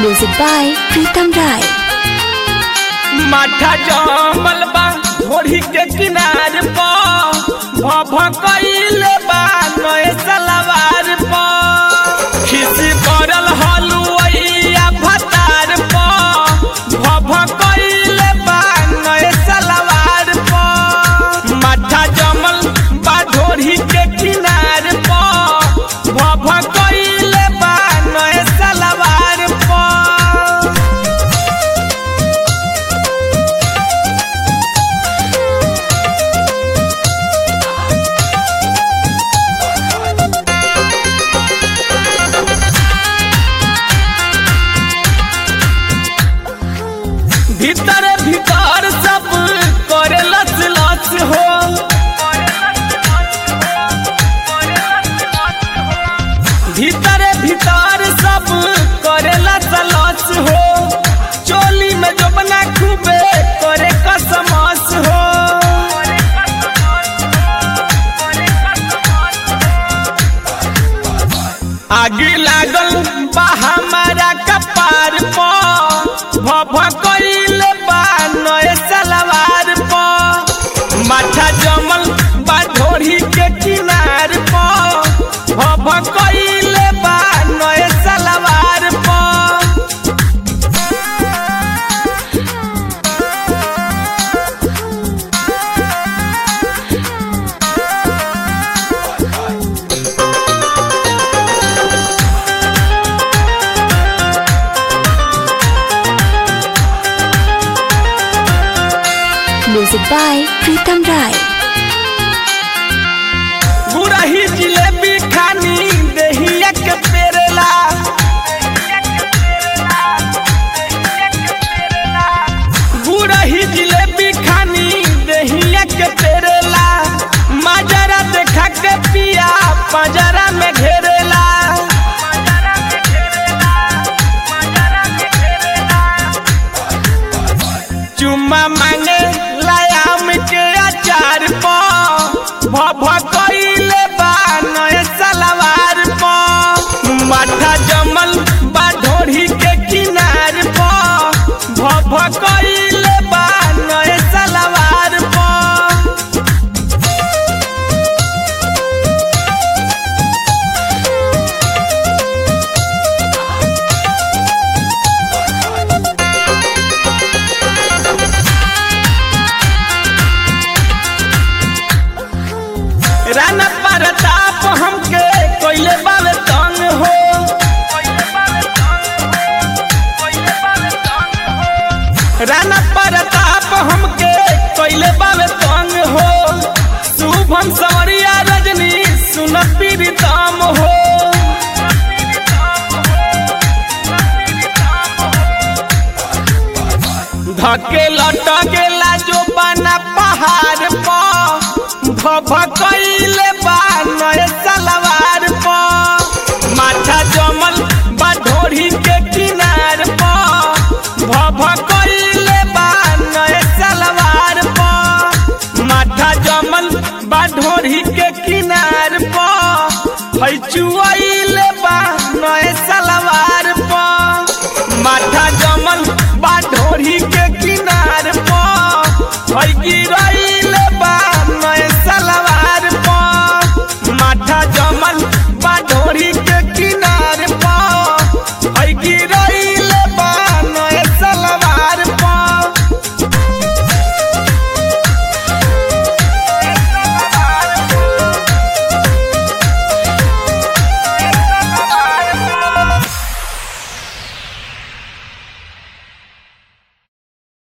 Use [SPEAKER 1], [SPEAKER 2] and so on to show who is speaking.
[SPEAKER 1] Music by Pritam Rai.
[SPEAKER 2] माठा जमल बा घोड़ी के किनार पर भभ कइले बा नए सलवार पर खिसी पड़ल हलुवैया भतार पर भभ कइले बा नए सलवार पर माठा जमल बा घोड़ी के किनार पर भभ कइले बा नए सलवार पर भीतर भीतर सब करे लस लस हो भीतर भीतर सब करे लस लस हो चोली में जो बना खूबे करे कसमस हो आगे लागल बा हमारा कपार पर भभ कइले बा नए सलवार पर माथा जमल बा ढोरी के किनार पर भभ कइले बा नए सलवार पर
[SPEAKER 1] Music by Pritam Rai.
[SPEAKER 2] गुरही जिलेबी खानी दहिया के पेरेला गुरही जिलेबी खानी दहिया के पेरेला माजरा देखा के पिया पंजरा में घेरेला चुम्मा मांगे लायाम के अचार पर भभ कइले बा नए सलवार पर माथा जमल बा ढोरी के किनार पर भभ कइले बा नए सलवार पर राना प्रताप हमके कोइले बावे तंग हो राना प्रताप हमके कोइले बावे तंग हो शुभम सवरिया रजनी सुन पीड़ितम हो धके लटकेला जो बना पहाड़ पर भभ कइले बा नए सलवार पर माथा जमल बा ढोरी के किनार पर भभ कइले बा नए सलवार पर माथा जमल बा ढोरी के किनार पर है चुआइले बा नए सलवार पर माथा जमल बा ढोरी के किनार पर है गिरई